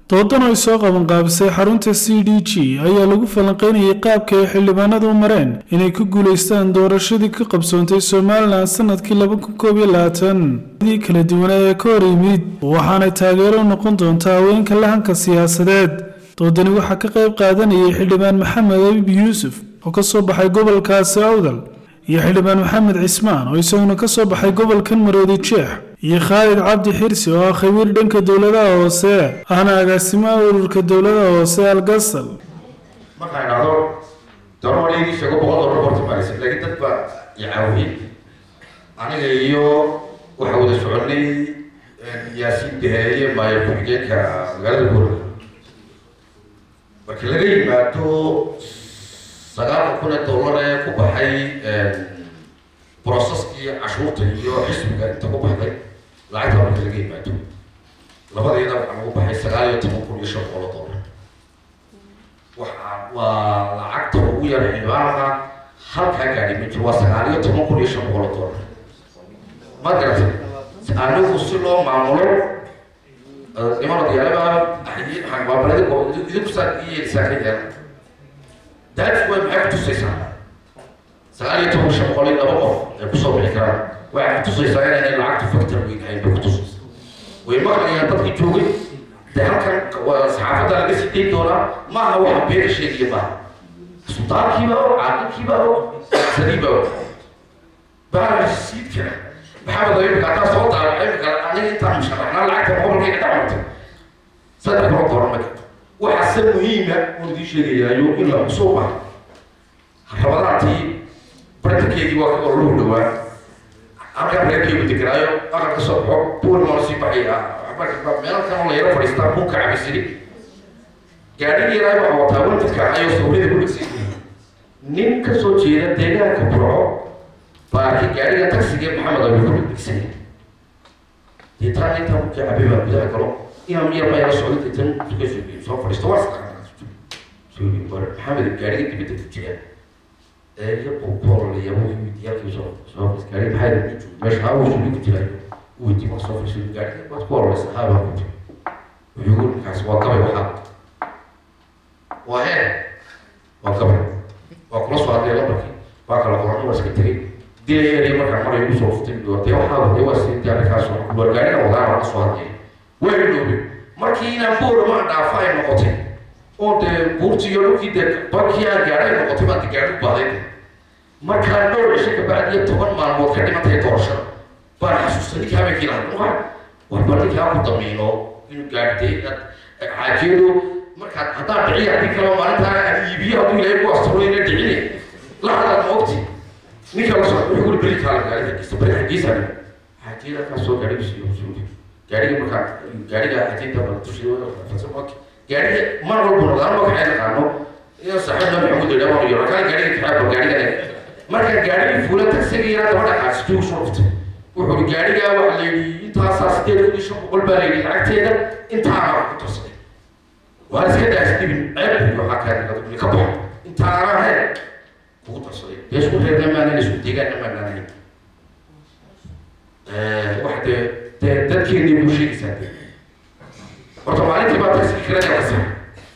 doodan ay soo qabanqaabisay xarunta c d g ayaa lagu falanqeynayay qaabka ay xildhibaanadu u mareen inay ku guulaystaan doorashadii ka qabsoontay somalilan sanadkii laba kun koob iyo labaatan dii kala duwanaa ee ka hor yimid waxaanay taageero u noqon doontaa haweenka lahanka siyaasadeed doodani waxaa ka qayb qaadanayay xildhibaan maxamed abib yuusuf oo ka soo baxay gobolkaasi awdal iyo xildhibaan maxamed cismaan oo isaguna ka soo baxay gobolkan maroodi jeex iyo khaalid cabdi xirsi oo ah khabiir dhanka dowladaha hoose ahna agaasimaha ururka dowladaha hoose algasal markaan idhahdo darooligi sheego boqol dollar horta maraysa laakiin dad baa icaawiyey aniga iyo waxa wada soconay yaasiin daheeye maayo ku-xigeenka magaalada gurga marka laga yimaado sagaal kun ee dollar ee ku baxay broseskii cashuurta iyo xisbiga inta ku baxday lacagta marka laga yimaado labadeeda waxaa lagu baxay sagaal iyo toban kun iyo shan boqol oo dollar waxa waa lacagta ugu yar xildhibaanka halkaa gaadhi ma jiro waa sagaal iyo toban kun iyo shan boqol oo dollar ma garatay anigu si loo maamulo niman odayaalaba xangbabalada idinku saa iyeelisaa ka yeela daadis way maxay kutusaysaa sagaal iyo toban shan boqol iyo laba qof ay kusoo bixi karaan waxay kutusaysaa inaynay lacagtu factor weyn ahayn bay kutusaysaa way maqlayaan dadkii joogay de halkan saxaafadda laga sii dayn doonaa maaha waxa beena sheegaya maaha suldaankiiba o caaqilkiiba o saniiba o baarasiidkana maxamed imika haddaa soo daara imika aniga intaan musharaxnaa lacagta gobolkayga dhamartay saddex kula dooran ma karto waxaase muhiima oon idiin sheegayaayo in la kusoo baxa rabadaantii bartankeygii waa ka ololuhu dhawaa halkan reerkaygu deganaayo aqal ka soo baxo buurmaan sii baxaya meel kan la yaro fadhiistaa bunka cabisiri gaadhigii yaraa waxaa wataa wantadka ayuu sawirada ku dhegsan nin ka soo jeeda deegaanka burco baarki gaadhiga taxigee maxamed abi ku dhegsan deetaan intaa ku cabay baa gudaha galo inaan miyar baa yala socda deetan suka soo soo fadhiisto waa maxamed gaadhiga dibadda ku jira iyo boqol iyo wiyaalkii soo soo gaadhiga maxaa meesha haa wuu ku jira weydi ma soo fadhiiso gaadhiga waad ku ororaysa haa baa ku jira wuxuu ninkaas waa gabay waxaa waa hee waa gabay waa kula soo hadlay lambarkii waa kala qoran waa iska tegay dilayariya markaa maray ugu soo fuftay dee waxaa dee waa sii diyaarikaas waa gaadhiga wadaa waa la soo hadlay way dhowbay markii inaan boorama dhaafa ay noqotay oo dee buurtii iyo dhulkii dee bankii aan gaadhay noqotay baan gaadhi u baaday markaa dhowr cisho kabacdi iyo toban maalmood ka dhimantahay doorashada baan xasuustay ninkaa habeenkii lahaa warba ninkaa ku damiino inuu gaadhay xaajiyadu markaad haddaan dhiciya haddii kaloo maalintaa aad iibiyo hadduu ilaahay ku asturo ina dhicine la hadaad ma ogti ninka la soo wuxuu uri beri kaala gaadhi xaggiisa beri xaggiisa xaajiyada kaa soo gaadhay usiiyo usiiyo gaadhiga markaa gaadhiga xaajiyada bala dushiyo gaadhiga mar walba noqdaan magaxay naqaano iyo saaxiibna maxamuud yidhaa waan yidhaa kala gaadhiga kaxaaba gaadhiga marka gaadhigii fuula tagsiga yaraa dabadha xaasijuu soo dhuftay wuxuu i gaadhigaa waxa la yidhi intaasaa sideed kun iyo shan boqol baa la yidhi lacagteeda intaana ku darsaday waan iska daas dhibin ceeb waxaa kaa ka baxo intaana he kugu darsaday dee isku reerna maanan isku deegaanna maanaanahay waxa dee dee dadkeennii buu sheegaysaa dee horta maalintii baa taxi kirada ka sax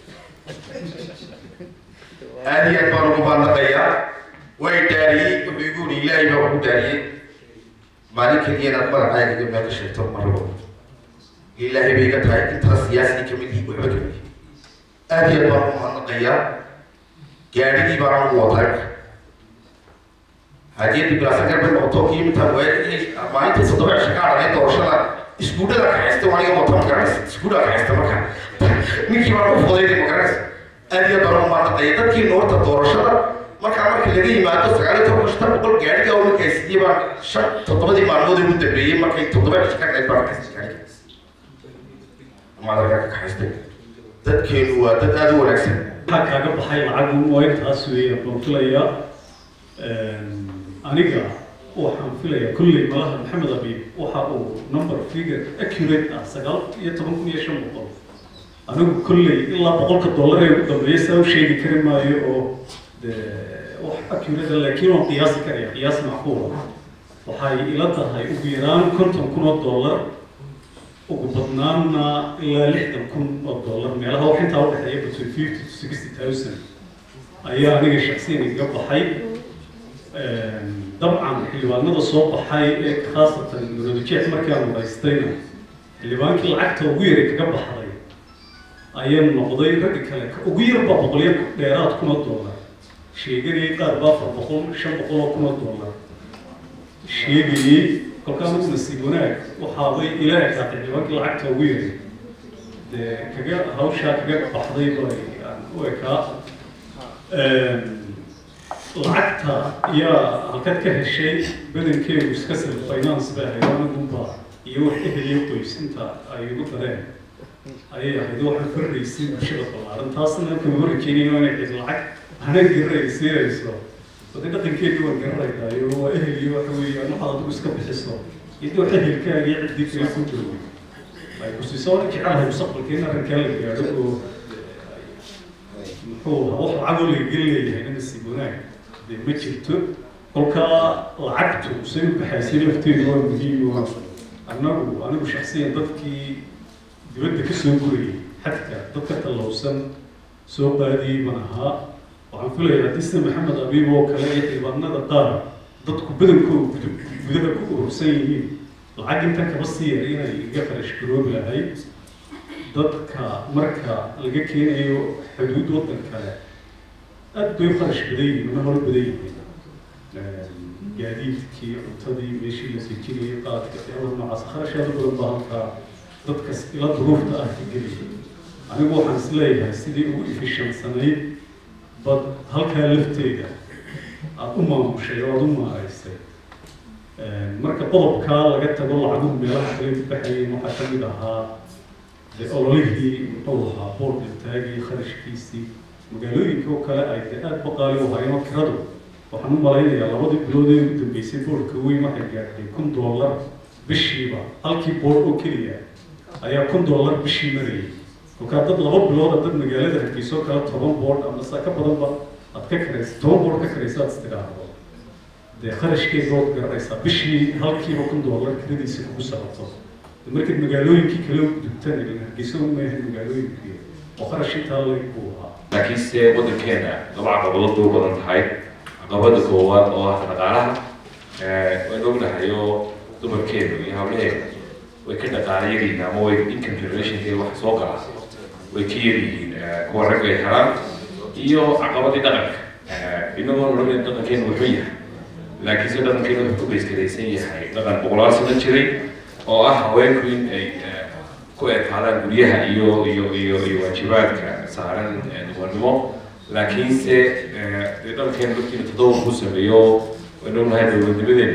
aad iyo aad baan ugu baandaqayaa way daariyey wuxuu igu yidhi ilaahay baa ugu daariyey maalin keliya inaad magacaaga iyo meel ka sheegto ma rabo ilaahay bay iga tahay intaa siyaasii kamid yihi waxba kamid yihi aad iyo aad baan ugu baandaqayaa gaadhigii baan ugu wataa haddii bilaasa garbe noqoto kii intaan maalintii toddoba cisho ka hadhanay doorashada iskuudhada kaxaysta waa aniga wata magaranaysa iskuudhada kaxaysta marka ninkii baan u fudayday magaranaysa aad iyo baan ugu maadaqaya dadkii noorta doorashada markaa marka laga yimaado sagaal iyo toban shanta boqol gaadhiga oo markay sidii baan shan toddobadii maalmood ugu dambeeyey markay toddoba cisho ka dhacay baan kaxaystay gaadhiga maadaga ka kaxaystay dadkeenu waa dad aada u wanaagsan waxaa kaaga baxay lacag waa intaas weeye baan filayaa aniga waxaan filayaa kulley malaha maxamed abiib waxa uu number figure accurate ah sagaal iyo toban kun iyo shan boqol anigu kolley ilaa boqolka dollar ee ugu dambeeya saa u sheegi kari maayo oo de wax accurate laakiin waan qiyaasi karaya qiyaas macquula waxay ila tahay ugu yaraan konton kun oo dollar ugu badnaanna ilaa lixdan kun oo dollar intaa udhexeeya between fifty to sixty thousand ayaa aniga shaksiyan iga baxay dabcan xildhibaanada soo baxay ee khaasatan muradjeex markaan wadaystayna xildhibaankii lacagta ugu yaray kaga baxday ayaa noqday ragga kale ugu yarba boqolyo dheeraad kuna doolar sheeganayay qaar ba afar boqol shan boqol oo kuna doolar sheegayey kolkaa mid nasiib wanaag waxaabay ilaa ekaatay xildhibaankii lacagta ugu yaray dee kaga hawshaa kaga baxday bay u ekaa lacagta ayaa halkad ka heshay badankeedu iska sel finance bay ahayd anagunba iyo wax eheliyo qoys inta ay igu dareen ayay ahayd waxaan farraysay bulshada ballaaran taasna kama horrajeynayo inay cid lacag hana garay siinayso wade dhaqankeedii waan garanaynayo waa eheliyo waxa weeyaan waxaad adigu iska bixiso iyadoo ehelkaaga iyo ciddii kale ku joogay ay ku siiso waan jecelahay mustaqbalka in arrinkaa la gaadho oo muxuu ahaa wax lacagoo laga leeyahay na nasiib wanaag dee ma jirto kolkaa lacagtu say u baxaysay lafteedu waa muhiim oo annagu anigu shaksiyan dadkii dibadda ka soo gurayay xadka dadka tallowsan soo baadiyey baan ahaa waxaan filayaa haddii sida maxamed abiib oo kale iyo xildhibaanada qaar dadku badankooda gudaha ku urursan yihiin lacag intan kaba sii yar inay iga qarash garoobi lahayd dadka marka laga keenayo xuduud waddan kale aad bay u qarash badan yihiin una hor badan yihiin gaadiidkii cuntadii meeshii la sejinayay qaadka eewar noocaas kharashaada badan baa halkaa dadka ila duruufta ah ka gelaya anigu waxaan is leeyahay sidii ugu efishansanayd bad halkaa lafteeda aada u maamushay oo aada u maaraysay marka qodobkaa laga tago lacaguhu meelaha kale ku baxayeen waxaa ka mid ahaa de ololihii muxuu ahaa boorka taagii kharashkiisii magaalooyinka oo kale ay de aada baqaali u hayeen kiradu waxaan u malaynayaa labadii bilood ee ugu dambeysay boorka weyn waxay gaadhay kun dollar bishiiba halkii boor oo keliya ayaa kun dollar bishii marayay kolkaa dad laba bilooda dad magaalada hargeyso kale toban boord ama saa ka badanba aad ka karaysa toban boord ka karaysa aad istidhaahdo dee kharashkeeda ood garanaysaa bishii halkiiba kun dollar kiradiisa kugu socoto markaad magaalooyinkii kale dugtan hargeyso maaha magaalooyinkii oo kharash intaa leg buu ahaa laakiinse waddankeena laba caqabadood bay u badan tahay caqabada koowaad oo ah dhaqaalaha waan ognahay oo dumarkeenu iyo hawlaheena way ka dhaqaala yaryihiin ama way income generationkeeda wax soo gala way ka yaryihiin kuwa rag ay helaan iyo caqabadii dhaqanka inagoo odhanayn dhaqankeenu wuxuu yahay laakiinse dhaqankeenu wuxuu ku baysgaraysan yahay dhaqan boqolaal sano jiray oo ah haweenku in ay ku ekaadaan guryaha iyo iyo iyo iyo waajibaadka saaran dumarnimo laakiinse dee dhaqankeenu dadkiina toddoba ku sameeyo waynu ognahay dowladnimadeenu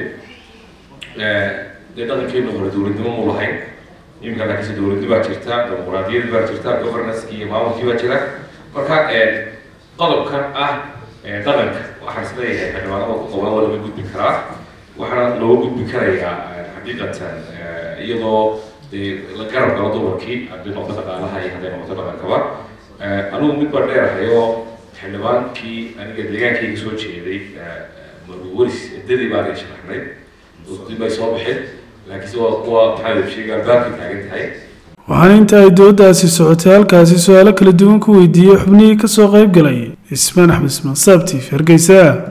dee dhaqankeenu hore dowladnimo mu lahayn iminka laakiinse dowladnimo baa jirta dimuqraadiyad baa jirta governance iyo maamulkii baa jira marka qodobkan ah dhaqanka waxaan isleeyahay xildhibaanada ku qoban waa laga gudbi karaa waxaana looga gudbi karayaa xaqiiqatan iyadoo dee la garab galo dumarkii haddii noqdo dhaqaalaha iyo hadday noqdo dhaqankaba anigu mid baa dheerahay oo xildhibaankii aniga deegaankayga soo jeeday maruwaris eddadii baan ay sharaxnay dib bay soo baxeen laakiinse waa kuwa maxaa sheegaa baabkay taagan tahay waxaana inta ay doodaasi socotay halkaasi su-aalo kala duwan ku weydiiyey xubnihii ka soo qayb galay ismaan axmed ismaan saabtiif hargeysa